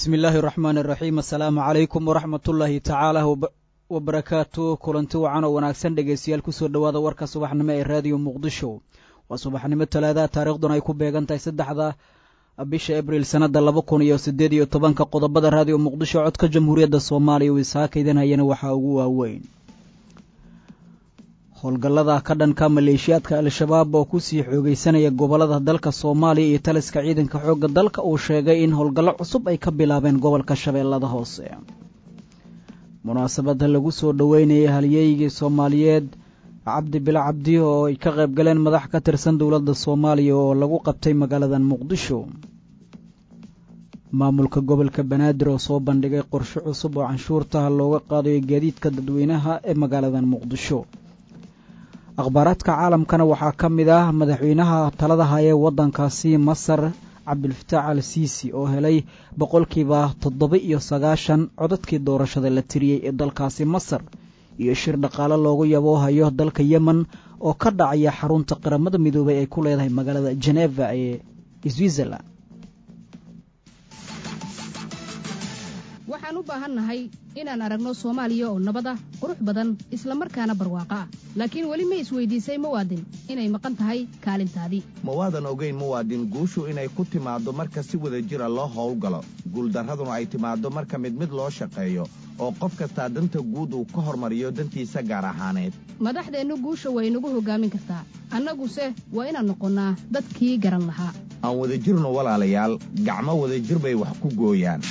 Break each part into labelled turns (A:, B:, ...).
A: bismi illaahi raxmaan iraxiim assalaamu calaykum waraxmatullaahi tacaala wabarakaatu kulanti wacan oo wanaagsan dhegeystayaal kusoo dhowaada warka subaxnimo ee raadiyo muqdisho waa subaxnimo talaadaha taariikhduna ay ku beegan tahay saddexda bisha abriil sannada laba kun iyo siddeed iyo tobanka qodobada raadiyo muqdisho codka jamhuuriyadda soomaaliya uu isaakaydan hayana waxaa ugu waaweyn howlgallada ka dhanka maleeshiyaadka al-shabaab oo kusii xoogeysanaya gobolada dalka soomaaliya iyo taliska ciidanka xoogga dalka uu sheegay in howlgallo cusub ay ka bilaabeen gobolka shabeellada hoose munaasabada lagu soo dhoweynayay halyeeygii soomaaliyeed cabdi bilo cabdi oo ay ka qayb galeen madax ka tirsan dowladda soomaaliya oo lagu qabtay magaalada muqdisho maamulka gobolka banaadir oo soo bandhigay qorshe cusub oo canshuurtaha looga qaadayo gaadiidka dadweynaha ee magaalada muqdisho akhbaaraadka caalamkana waxaa ka mid ah madaxweynaha talada haya waddankaasi masar cabdilfataax al siisi oo helay boqolkiiba toddoba iyo sagaashan codadkii doorashada la tiriyey ee dalkaasi masar iyo shir dhaqaale loogu yaboohayo dalka yemen oo ka dhacaya xarunta qaramada midoobay ay ku leedahay magaalada jeneva ee switzerland
B: waxaan u baahannahay inaan aragno soomaaliya oo nabad ah qurux badan isla markaana barwaaqo ah laakiin weli ma isweydiisay muwaadin inay maqan tahay kaalintaadii
C: ma waadan ogayn muwaadin guushu inay ku timaaddo marka si wada jira loo howlgalo guuldarraduna ay timaaddo marka mid mid loo shaqeeyo oo qof kastaa danta guud uu ka hormariyo dantiisa gaar ahaaneed
B: madaxdeennu guusha way nagu hoggaamin kartaa annaguse waa inaan noqonnaa dadkii garan lahaa
C: aan wadajirno walaalayaal gacmo wadajir bay wax ku gooyaan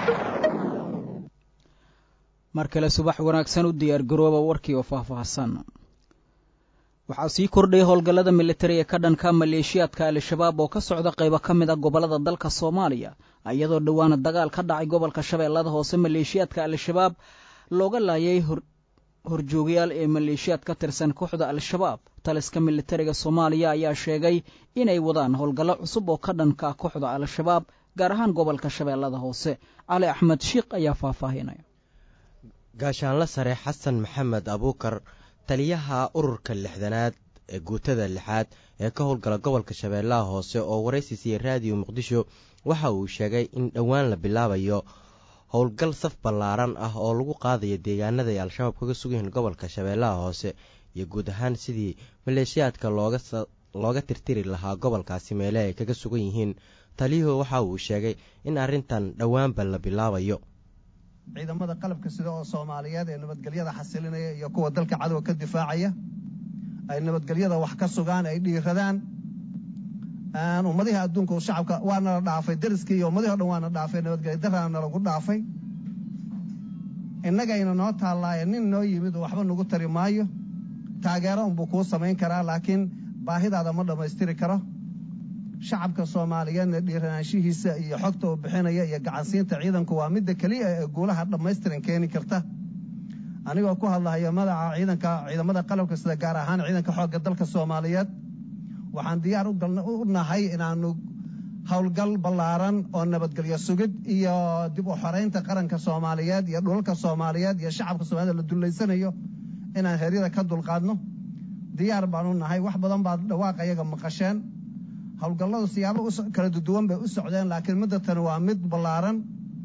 A: mar kale subax wanaagsan u diyaargarooba warkii oo faahfaahsan waxaa sii kordhayay howlgallada militari ee ka dhanka maleeshiyaadka al-shabaab oo ka socda qaybo ka mid a gobollada dalka soomaaliya iyadoo dhowaana dagaal ka dhacay gobolka shabeellada hoose maleeshiyaadka al-shabaab looga laayay horjoogayaal ee maleeshiyaad ka tirsan kooxda al-shabaab taliska militariga soomaaliya ayaa sheegay inay wadaan howlgallo cusub oo ka dhanka kooxda al-shabaab gaar ahaan gobolka shabeellada hoose cali axmed shiikh ayaa faahfaahinaya
D: gaashaanla sare xasan maxamed abuukar taliyaha ururka lixdanaad ee guutada lixaad ee ka howlgala gobolka shabeellaha hoose oo waraysi siiyey raadiyo muqdisho waxa uu sheegay in dhowaan la bilaabayo howlgal saf ballaaran ah oo lagu qaadayo deegaanada ay al-shabaab kaga sugayihiin gobolka shabeellaha hoose iyo guud ahaan sidii maleeshiyaadka looga tirtiri lahaa gobolkaasi meele ay kaga sugan yihiin taliyuhu waxa uu sheegay in arrintan dhowaanba la bilaabayo
E: ciidamada qalabka sida oo soomaaliyeed ee nabadgelyada xasilinaya iyo kuwa dalka cadowga ka difaacaya ay nabadgelyada wax ka sugaan ay dhiiradaan ummadihii adduunka shacabka waana la dhaafay dariskii iyo ummadihii o dhan waana dhaafay nabadgelya daraana nalagu dhaafay innagayna noo taallaaye nin noo yimid oo waxba nagu tari maayo taageero unbuu kuu samayn karaa laakiin baahidaada ma dhammaystiri karo shacabka soomaaliyeedna dhiiranaanshihiisa iyo xogta uu bixinaya iyo gacansiinta ciidanku waa midda keliya ee guulaha dhammaystiran keeni karta anigoo ku hadlahayo madaca ciidanka ciidamada qalabka sida gaar ahaan ciidanka xoogga dalka soomaaliyeed waxaan diyaar u nahay inaannu howlgal ballaaran oo nabadgelyo sugid iyo dib u xoraynta qaranka soomaaliyeed iyo dhulalka soomaaliyeed iyo shacabka soomaaliyed la dullaysanayo inaan heryada ka dulqaadno diyaar baanu nahay wax badan baad dhawaaqayaga maqasheen howlgalladu siyaabo kala duwan bay u socdeen laakiin midda tani waa mid ballaaran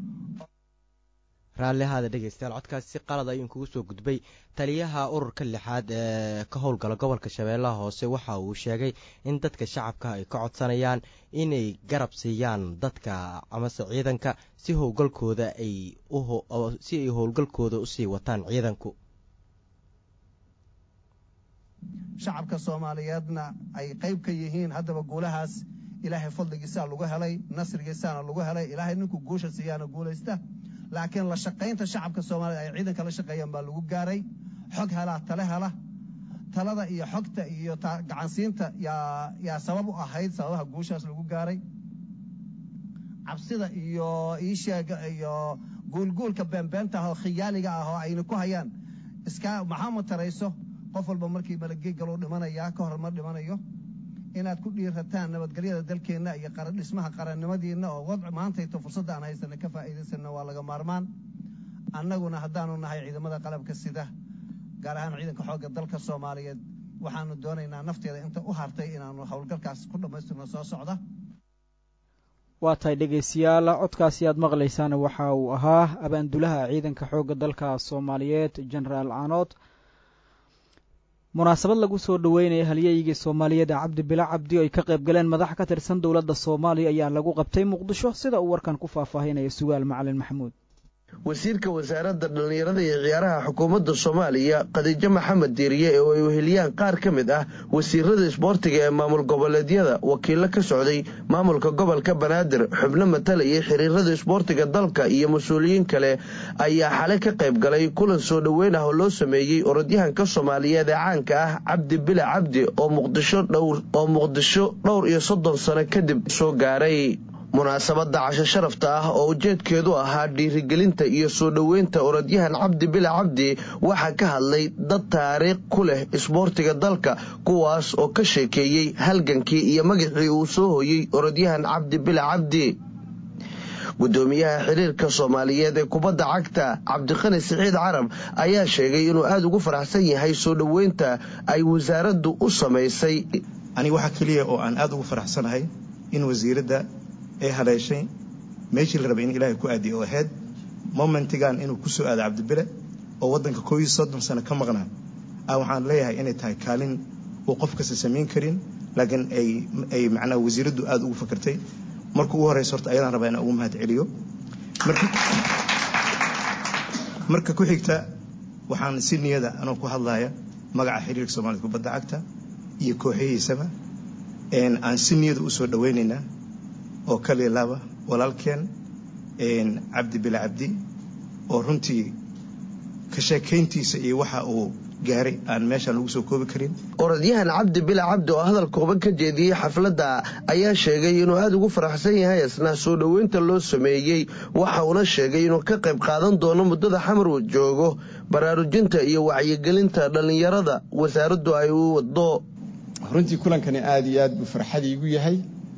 D: raalli ahaada dhegeystayaal codkaasi si qalad ayuu kugu soo gudbay taliyaha ururka lixaad ee ka howlgala gobolka shabeellaha hoose waxa uu sheegay in dadka shacabka ay ka codsanayaan inay garab siiyaan dadka amase ciidanka si howlgalkooda ay si ay howlgalkooda usii wataan ciidanku
E: shacabka soomaaliyeedna ay qayb ka yihiin haddaba guulahaas ilaahay fadligiisaa lagu helay nasrigiisaana lagu helay ilaahay ninkuu guusha siiyaana guulaysta laakiin la shaqaynta shacabka soomaaliyed ay ciidanka la shaqeeyaan baa lagu gaaray xog helaa tale hela talada iyo xogta iyo gacansiinta yaa sabab u ahayd sababaha guushaas lagu gaaray cabsida iyo iisheega iyo guulguulka beenbeenta ah oo khiyaaliga ah oo ayna ku hayaan iskaa maxaa matarayso qof walba markii malagey galuu dhimanayaa ka hor ma dhimanayo inaad ku dhiirataan nabadgelyada dalkeenna iyo dhismaha qarannimadiinna oo wadci maantayto fursadda aan haysana ka faa'iidaysanna waa laga maarmaan annaguna haddaanu nahay ciidamada qalabka sida gaar ahaan ciidanka xoogga dalka soomaaliyeed waxaanu doonaynaa nafteeda inta u hartay inaanu howlgalkaas ku dhammaystirno soo socda
A: waa tahay dhegaystayaal codkaasi aad maqlaysaan waxa uu ahaa abaandulaha ciidanka xoogga dalka soomaaliyeed genaraal canood munaasabad lagu soo dhoweynaya halyeygii soomaaliyeed cabdi bila cabdi oo ay ka qayb galeen madax ka tirsan dowladda soomaaliya ayaa lagu qabtay muqdisho sida uu warkan ku faahfaahinaya sugaal macalin maxamuud
F: wasiirka wasaaradda dhallinyarada iyo ciyaaraha xukuumadda soomaaliya khadiijo maxamed diiriye oo ay weheliyaan qaar ka mid ah wasiirada isboortiga ee maamul goboleedyada wakiilo ka socday maamulka gobolka banaadir xubno matalayay xiriirada isboortiga dalka iyo mas-uuliyiin kale ayaa xalay ka qayb galay kulan soo dhoweyn ah oo loo sameeyey orodyahanka soomaaliyeed ee caanka ah cabdi bile cabdi oo muqdisho oo muqdisho dhowr iyo soddon sano kadib soo gaaray munaasabadda casho sharafta ah oo ujeedkeedu ahaa dhiirigelinta iyo soo dhoweynta orodyahan cabdi bile cabdi waxaa ka hadlay dad taariikh ku leh isboortiga dalka kuwaas oo ka sheekeeyey halgankii iyo magacii uu soo hoyey orodyahan cabdi bile cabdi gudoomiyaha xiriirka soomaaliyeed ee kubadda cagta cabdiqani siciid carab ayaa sheegay inuu aada ugu faraxsan yahay soo dhoweynta ay wasaaraddu u samaysay
G: aniga waxaa keliya oo aan aada ugu faraxsanahay in wasiiradda ay haleeshay meeshii la rabay in ilaahay ku aadiye oo ahayd momentigan inuu ku soo aado cabdibile oo waddanka koob iyo soddon sano ka maqnaa a waxaan leeyahay inay tahay kaalin uu qof kasta samayn karin laakiin ay ay macnaha wasiiraddu aada ugu fakartay marka ugu horeysa horta ayadaan rabaa inaan ugu mahad celiyo marka ku xigta waxaan si niyada anoo ku hadlaya magaca xiriirka soomaalida kubadda cagta iyo kooxahiisaba aan si niyada usoo dhaweynaynaa oo kaliya laba walaalkeen cabdi bile cabdi oo runtii ka sheekayntiisa iyo waxa uu gaaray aan meeshaan lagu soo koobi karin
F: orodyahan cabdi bile cabdi oo hadal kooban ka jeediyey xafladda ayaa sheegay inuu aada ugu faraxsan yahay isna soo dhoweynta loo sameeyey waxa uuna sheegay inuu ka qayb qaadan doono muddada xamar uu joogo baraarujinta iyo wacyigelinta dhallinyarada wasaaraddu ay u wado
H: runtii kulankani aada iyo aad buu farxad iigu yahay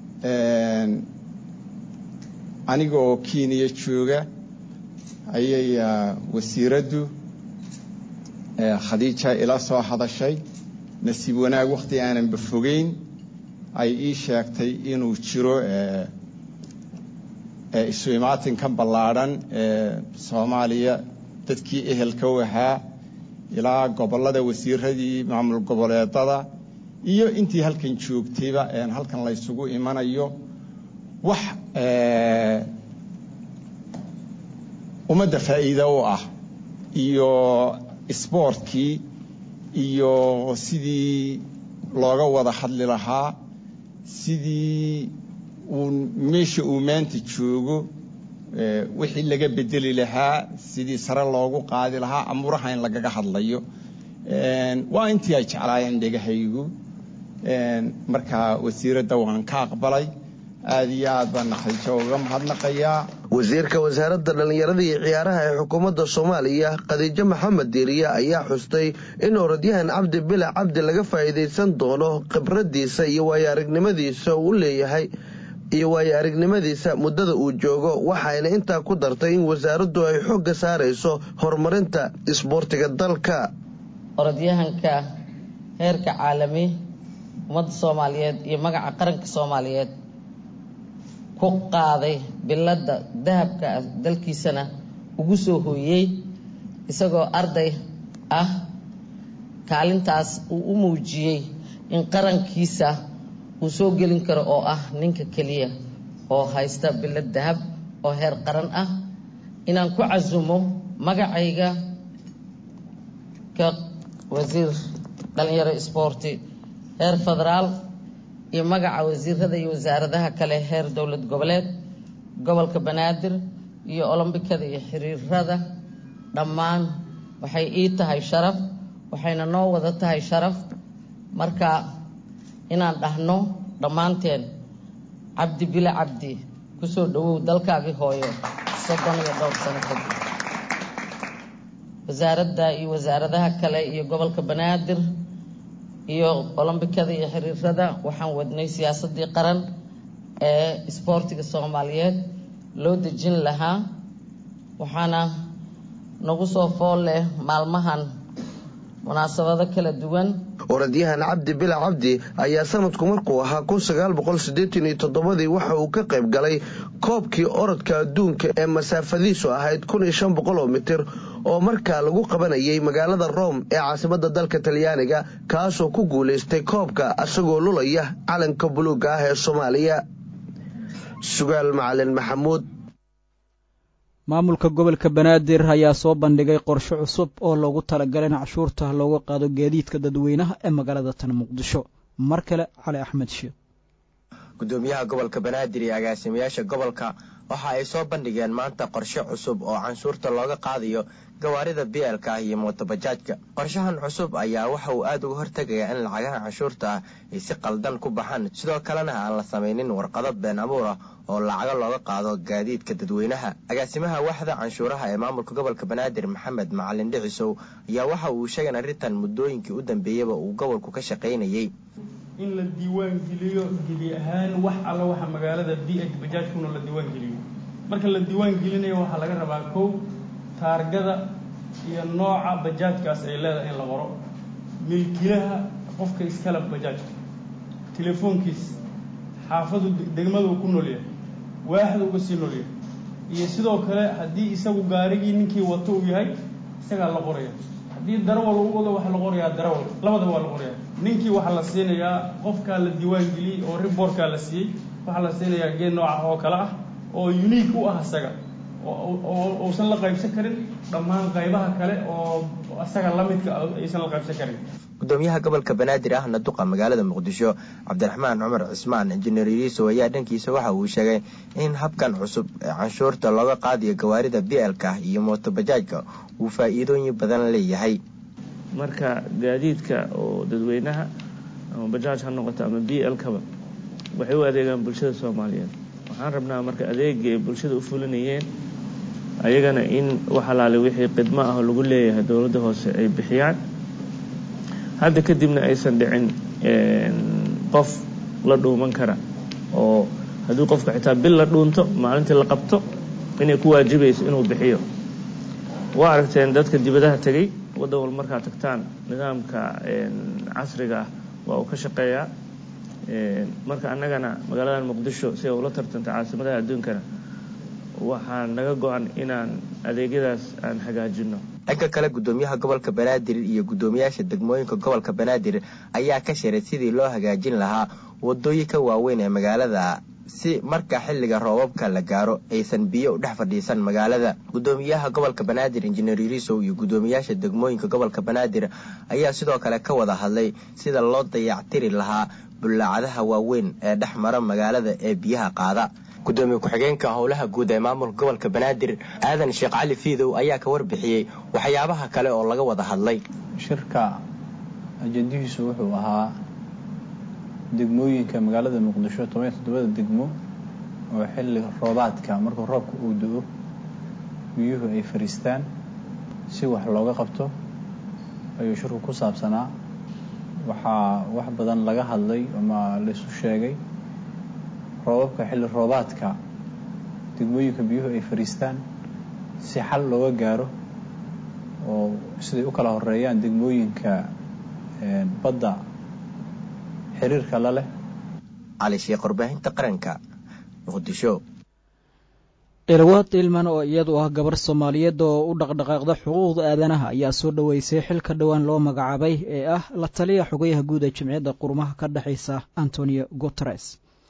H: aniga oo kenya jooga ayay wasiiraddu khadiija ila soo hadashay nasiib wanaag wakhti aananba fogeyn ay ii sheegtay inuu jiro isu imaatinkan ballaadhan ee soomaaliya dadkii ehelka u ahaa ilaa gobollada wasiiradii maamul goboleedada iyo intii halkan joogtayba halkan laysugu imanayo wax ummadda faa'iida u ah iyo isboortkii iyo sidii looga wada hadli lahaa sidii uu meesha uu maanta joogo wixii laga bedeli lahaa sidii sare loogu qaadi lahaa amuraha in lagaga hadlayo waa intii ay jeclaayeen dhegahaygu marka wasiiradda waan ka aqbalay aad iyo aad baan naxariijo uga mahadnaqayaa
F: wasiirka wasaaradda dhallinyarada iyo ciyaaraha ee xukuumadda soomaaliya khadiijo maxamed diiriye ayaa xustay in orodyahan cabdi bila cabdi laga faa'iidaysan doono khibraddiisa iyo waayo aragnimadiisa uu leeyahay iyo waayo aragnimadiisa muddada uu joogo waxayna intaa ku dartay in wasaaraddu ay xoogga saarayso horumarinta isboortiga dalka
I: orodyahanka heerka caalami ummadda soomaaliyeed iyo magaca qaranka soomaaliyeed ku qaaday biladda dahabka ah dalkiisana ugu soo hooyey isagoo arday ah kaalintaas uu u muujiyey in qarankiisa uu soo gelin karo oo ah ninka keliya oo haysta bilad dahab oo heer qaran ah inaan ku casumo magacayga ka wasiir dhalinyaro isboorti heer federaal iyo magaca wasiirada iyo wasaaradaha kale heer dowlad goboleed gobolka banaadir iyo olombikada iyo xiriirada dhammaan waxay ii tahay sharaf waxayna noo wada tahay sharaf marka inaan dhahno dhammaanteen cabdi bile cabdi kusoo dhawow dalkaagii hooyo soddon iyo dhowr sano kadib wasaaradda iyo wasaaradaha kale iyo gobolka banaadir iyo olombikada iyo xiriirada waxaan wadnay siyaasadii qaran ee isboortiga soomaaliyeed loo dejin lahaa waxaana nagu soo fool leh maalmahan munaasabado kala duwan
F: orodyahan cabdi bila cabdi ayaa sanadku markuu ahaa kun sagaal boqol siddeetan iyo toddobadii waxa uu ka qayb galay koobkii orodka adduunka ee masaafadiisu ahayd kun iyo shan boqol oo mitir oo markaa lagu qabanayay magaalada rome ee caasimadda dalka talyaaniga kaasoo ku guulaystay koobka asagoo lulaya calanka buluugga ah ee soomaaliya sugaal macalin maxamuud
A: maamulka gobolka banaadir ayaa soo bandhigay qorshe cusub oo loogu talagalay in cashuurta looga qaado gaadiidka dadweynaha ee magaalada tan muqdisho mar kale cali axmed sheekh
J: gudoomiyaha gobolka banaadir iyo agaasimayaasha gobolka waxa ay soo bandhigeen maanta qorshe cusub oo canshuurta looga qaadayo gawaarida bielka ah iyo mootobajaajka qorshahan cusub ayaa waxa uu aad uga hortegayaa in lacagaha canshuurta ah ay si qaldan ku baxaan sidoo kalena aan la samaynin warqado been abuur ah oo lacago looga qaado gaadiidka dadweynaha agaasimaha waaxda canshuuraha ee maamulka gobolka banaadir maxamed macalin dhicisow ayaa waxa uu sheegay arrintan muddooyinkii u dambeeyaba uu gobolku ka shaqaynayey
K: in la diiwaan geliyo gedi ahaan wax alla waxa magaalada b h bajaajkuna la diiwaan geliyo marka la diiwaan gelinayo waxaa laga rabaa kow taargada iyo nooca bajaajkaas ay leedahay in la qoro milkilaha qofka iskala bajaajka telefoonkiis xaafadu degmada uu ku noolyahay waaxda uga sii noolyahay iyo sidoo kale haddii isagu gaarigii ninkii wato uu yahay isagaa la qoraya haddii darawal u wado waxaa la qorayaa darawal labadaba waa la qorayaa ninkii waxaa la siinayaa qofkaa la diiwaan geliyey oo riboorkaa la siiyey waxaa la siinayaa geed nooca oo kale ah oo unique u ah isaga oo uusan la qaybsan karin dhammaan qaybaha kale oo isaga la midka aysan la qaybsan karin
J: gudoomiyaha gobolka banaadir ahna duqa magaalada muqdisho cabdiraxmaan cumar cismaan injineer iriisow ayaa dhankiisa waxa uu sheegay in habkan cusub ee canshuurta looga qaadayo gawaarida bielka iyo mootobajaajka uu faa'iidooyin badan leeyahay
L: marka gaadiidka oo dadweynaha ama bajaaj ha noqoto ama b l kaba waxay u adeegaan bulshada soomaaliyeed waxaan rabnaa marka adeega ay bulshada u fulinayeen ayagana in wax alaale wixii khidmo ah oo lagu leeyahay dowladda hoose ay bixiyaan hadda kadibna aysan dhicin qof la dhuuman kara oo haddii qofka xitaa bil la dhuunto maalintii la qabto inay ku waajibayso inuu bixiyo waa aragteen dadka dibadaha tegey waddan wal markaa tagtaan nidaamka casriga ah waa uu ka shaqeeyaa marka annagana magaaladan muqdisho si ay ula tartanta caasimadaha adduunkana waxaa naga go-an inaan adeegyadaas aan hagaajino
J: dhanka kale gudoomiyaha gobolka banaadir iyo guddoomiyaasha degmooyinka gobolka banaadir ayaa ka shiray sidii loo hagaajin lahaa wadooyinka waaweyn ee magaalada si marka xilliga roobabka la gaaro aysan biyo u dhex fadhiisan magaalada gudoomiyaha gobolka banaadir injineer irisow iyo guddoomiyaasha degmooyinka gobolka banaadir ayaa sidoo kale ka wada hadlay sida loo dayactiri lahaa bullaacadaha waaweyn ee dhex mara magaalada ee biyaha qaada gudoomiye ku-xigeenka howlaha guud ee maamulka gobolka banaadir aadan sheekh cali fiidow ayaa ka warbixiyey waxyaabaha kale oo laga wada hadlay
M: shirka ajandihiisu wuxuu ahaa degmooyinka magaalada muqdisho toban iyo toddobada degmo oo xilli roobaadka markuu roobka uu do-o biyuhu ay fariistaan si wax looga qabto ayuu shirku ku saabsanaa waxaa wax badan laga hadlay ama laisu sheegay roobabka xilli roobaadka degmooyinka biyuhu ay fariistaan si xal looga gaaro oo siday u kala horeeyaan degmooyinka badda xiriirka la leh
J: cali sheekh warbaahinta qaranka muqdisho
A: ilwaad ilman oo iyadu ah gabar soomaaliyeed oo u dhaqdhaqaaqda xuquuqda aadanaha ayaa soo dhoweysay xilka dhowaan loo magacaabay ee ah la taliya xogayaha guud ee jimciyadda qurumaha ka dhexaysa antonio guteres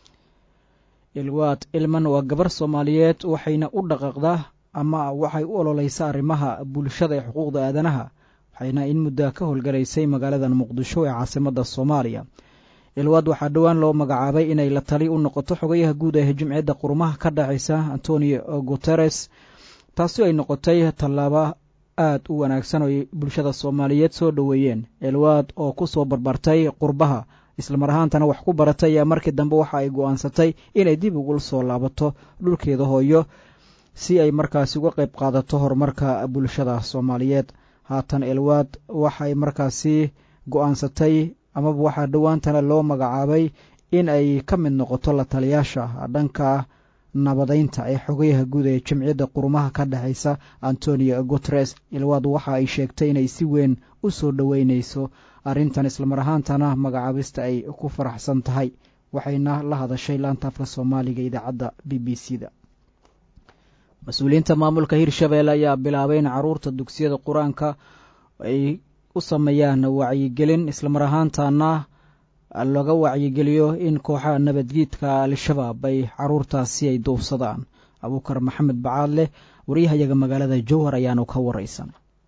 A: ilwaad ilman waa gabar soomaaliyeed waxayna u dhaqaaqdaa ama waxay u ololeysaa arrimaha bulshada ee xuquuqda aadanaha waxayna in muddaa ka howlgalaysay magaaladan muqdisho ee caasimadda soomaaliya ilwaad waxaa dhowaan loo magacaabay inay la tali u noqoto xogayaha guud ee jimciyadda qurumaha ka dhexaysa antonio guteres taasi ay noqotay tallaabo aad u wanaagsan oo ay bulshada soomaaliyeed soo dhoweeyeen ilwaad oo ku soo barbartay qurbaha islamar ahaantana wax ku baratay ayaa markii dambe waxa ay go-aansatay inay dib ugu soo laabato dhulkeeda hooyo si ay markaasi uga qayb qaadato horumarka bulshada soomaaliyeed haatan elwaad waxay markaasi go-aansatay amaba waxaa dhowaantana loo magacaabay in ay ka mid noqoto la taliyaasha dhanka nabadeynta ee xogayaha guud ee jamciyadda qurumaha ka dhexaysa antonio guteres ilwaad waxa ay sheegtay inay si weyn u soo dhoweyneyso arrintan islamar ahaantana magacaabista ay ku faraxsan tahay waxayna la hadashay laanta afka soomaaliga idaacadda b b c da mas-uuliyiinta maamulka hirshabelle ayaa bilaabay in caruurta dugsiyada qur-aanka ay u sameeyaan wacyigelin islamar ahaantana laga wacyigeliyo in kooxaha nabadgiidka al-shabaab ay caruurtaasi ay duubsadaan abuukar maxamed bacaadleh waryahayaga magaalada jowhar ayaanu ka wareysan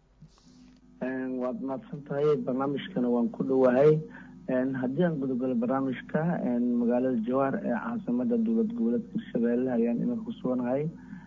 N: waad mahadsan tahay barnaamijkana waan ku dhowahay haddii aan gudogalo barnaamijka magaalada jowhar ee caasimada dowlad goboleedka hirshabelle ayaan iminka ku suganahay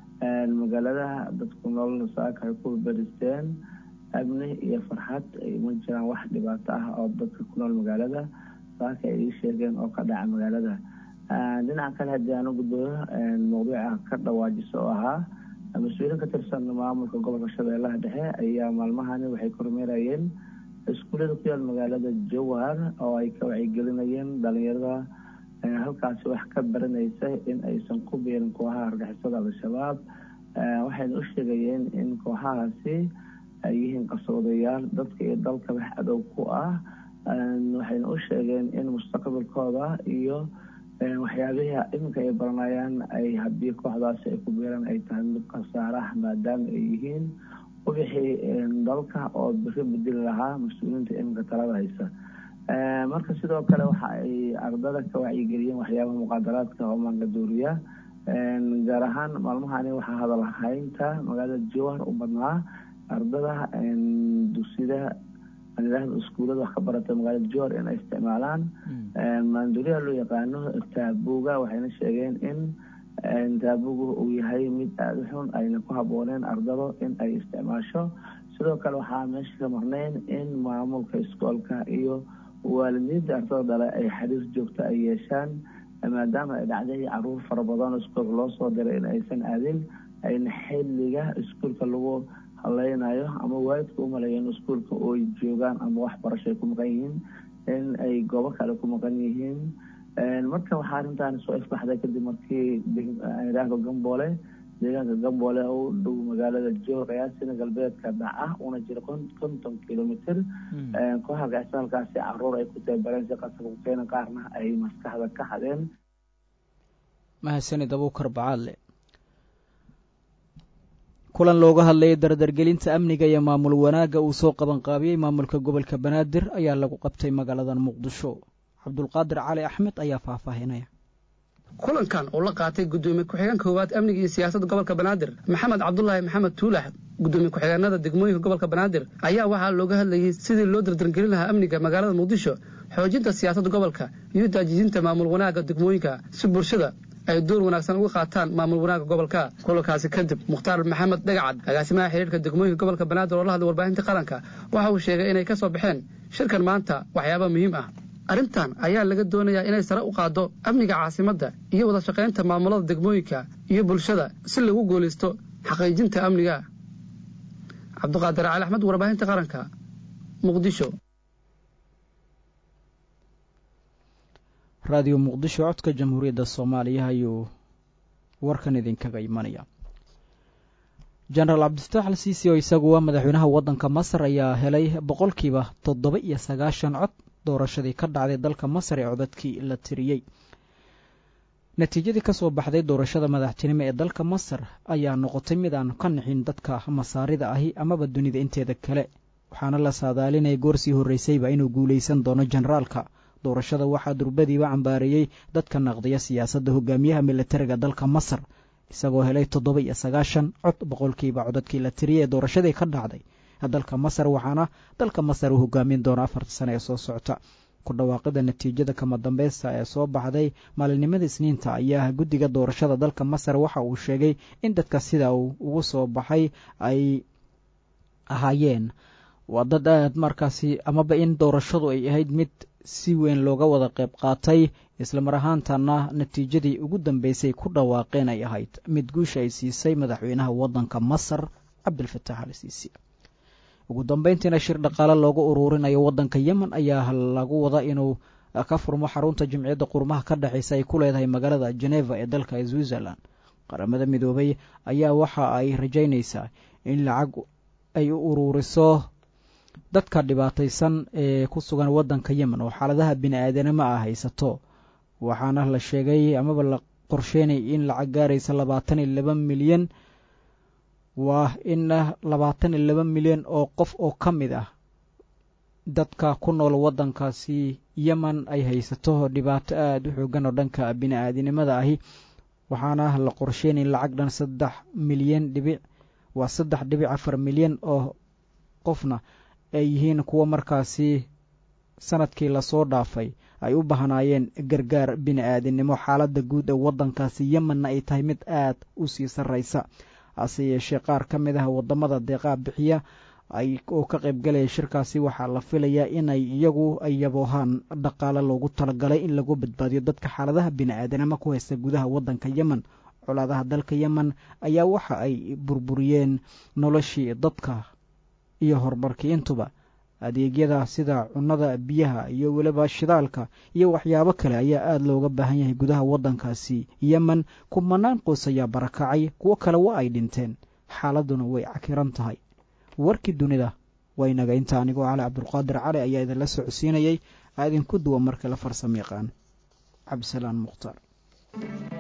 N: magaalada dadku nolol saaka ay ku beristeen amni iyo farxad ma jiraan wax dhibaato ah oo dadka ku nool magaalada saaka ay ii sheegeen oo ka dhaca magaalada dhinaca kale haddii aan u gudbayo mawduuca ka dhawaajiso oo ahaa mas-uuliyiin ka tirsan maamulka gobolka shabeellaha dhexe ayaa maalmahani waxay kormeerayeen iskuullada ku yaal magaalada jowhar oo ay ka wacyigelinayeen dhalinyarada halkaasi wax ka baranaysa in aysan ku biirin kooxaha argixisada al-shabaab waxayna u sheegayeen in kooxahaasi ay yihiin qasoodayaal dadka iyo dalka wax adow ku ah waxayna u sheegeen in mustaqbalkooda iyo waxyaabihii iminka ay baranayaan ay haddii kooxdaasi ay ku biiraan ay tahay mid khasaarah maadaama ay yihiin ubixii dalka oo biri bedeli lahaa mas-uuliyiinta iminka talada haysa marka sidoo kale waxa ay ardada ka wacyigeliyeen waxyaabaha muqaadaraadka oo maangaduuriya gaar ahaan maalmahani waxaa hadal haynta magaalada jowhar u badnaa ardada dugsida anidhaahda iskuullada wax ka barata magaalada jowhar in ay isticmaalaan maanduuriyaha loo yaqaano taabuga waxayna sheegeen in taabugu uu yahay mid aada u xun ayna ku habooneen ardado in ay isticmaasho sidoo kale waxaa meesha ka marnayn in maamulka iskoolka iyo waalidiinta ardada dhale ay xariir joogto ay yeeshaan maadaama ay dhacday caruur fara badan oo iskuolka loo soo diray in aysan aadin ayna xilliga iskuolka lagu haleynayo ama waalidka u maleeya in iskuolka ooy joogaan ama waxbarasho ay ku maqan yihiin in ay goobo kale ku maqan yihiin marka waxaa arrintan soo ifbaxday kadib markii idhaahdo gamboole deegaanka gamboole u dhow magaalada jowhar qiyaasina galbeedka dhaca una jira konton kilomitr kooxa gacisa halkaasi caruur ay ku tababareen si qasabka keena qaarna ay maskaxda ka hadeen
A: mahadsanid abuukar bacaadle kulan looga hadlayay dardargelinta amniga iyo maamul wanaagga uu soo qabanqaabiyey maamulka gobolka banaadir ayaa lagu qabtay magaalada muqdisho cabdulqaadir cali axmed ayaa faahfaahinaya
O: kulankan oo la qaatay gudoomiye ku-xigeen koowaad amniga iyo siyaasadda gobolka banaadir maxamed cabdulaahi maxamed tuulax gudoomiye ku-xigeenada degmooyinka gobolka banaadir ayaa waxaa looga hadlayey sidii loo dardargelin lahaa amniga magaalada muqdisho xoojinta siyaasadda gobolka iyo daajijinta maamul wanaagga degmooyinka si bulshada ay door wanaagsan uga qaataan maamul wanaagga gobolka kulankaasi kadib mukhtaar maxamed dhagacad agaasimaha xiriirka degmooyinka gobolka banaadir oo la hadlay warbaahinta qaranka waxa uu sheegay inay ka soo baxeen shirkan maanta waxyaaba muhiim ah arrintan ayaa laga doonayaa inay sare u qaaddo amniga caasimadda iyo wada shaqaynta maamulada degmooyinka iyo bulshada si lagu guulaysto xaqiijinta amniga cabdiqaadir cali axmed warbaahinta qaranka muqdisho
A: raadiyo muqdisho codka jamhuuriyadda soomaaliya ayuu warkan idinkaga imanaya jenaraal cabdifataax al siisi oo isagu ah madaxweynaha waddanka masar ayaa helay boqolkiiba toddoba iyo sagaashan cod doorashadii ka dhacday dalka masar ee codadkii la tiriyey natiijadii ka soo baxday doorashada madaxtinimo ee dalka masar ayaa noqotay mid aan ka nixin dadka masaarida ahi amaba dunida inteeda kale waxaana la saadaalinaya goorsii horreysayba inuu guulaysan doono jenaraalka doorashada waxaa durbadiiba cambaareeyey dadka naqdiya siyaasadda hogaamiyaha militariga dalka masar isagoo helay toddoba iyo sagaashan cod boqolkiiba codadkii la tiriyay ee doorashadii ka dhacday dalka masar waxaana dalka masar uu hogaamin doona afarta sane ee soo socota ku dhawaaqida natiijada kama dambeysta ee soo baxday maalinimada isniinta ayaa guddiga doorashada dalka masar waxa uu sheegay in dadka sida uu ugu soo baxay ay ahaayeen waa dad aad markaasi amaba in doorashadu ay ahayd mid si weyn looga wada qayb qaatay islamar ahaantana natiijadii ugu dambeysay ku dhawaaqeen ay ahayd mid guusha ay siisay madaxweynaha waddanka masar cabdilfataax al siisi ugu dambeyntiina shir dhaqaale loogu uruurinayo waddanka yemen ayaa lagu wada inuu ka furmo xarunta jimciyadda qurmaha ka dhexeysa ay ku leedahay magaalada geneva ee dalka switzerland qaramada midoobay ayaa waxa ay rajaynaysaa in lacag ay u uruuriso dadka dhibaataysan ee ku sugan waddanka yemen oo xaaladaha bini-aadanimo ah haysato waxaana la sheegay amaba la qorsheynay in lacag gaaraysa labaatan iyo laba milyan waa in labaatan iyo laba milyan oo qof oo ka mid ah dadka ku nool waddankaasi yemen ay haysato dhibaato aada u xoogan oo dhanka bini-aadinimada ahi waxaana la qorsheynay lacag dhan saddex milyan dhibic waa saddex dhibic afar milyan oo qofna ay yihiin kuwa markaasi sanadkii lasoo dhaafay ay u bahnaayeen gargaar bini-aadinimo xaaladda guud ee waddankaasi yemenna ay tahay mid aad u sii sarraysa hase yeeshee qaar ka mid ah waddamada deeqaa bixiya ay oo ka qaybgalaya shirkaasi waxaa la filayaa inay iyagu ay yaboohaan dhaqaale loogu talagalay in lagu badbaadiyo dadka xaaladaha bini-aadanimo ku haysta gudaha waddanka yemen colaadaha dalka yemen ayaa waxa ay burburiyeen noloshii dadka iyo horumarkii intuba adeegyada sida cunnada biyaha iyo weliba shidaalka iyo waxyaabo kale ayaa aada looga baahan yahay gudaha waddankaasi yemen kumanaan qoys ayaa barakacay kuwo kale waa ay dhinteen xaaladuna way cakiran tahay warkii dunida waa inaga inta anigoo cali cabdulqaadir cali ayaa idinla socodsiinayay aa idinku duwa markale farsamo yaqaan cabdisalaan mukhtaar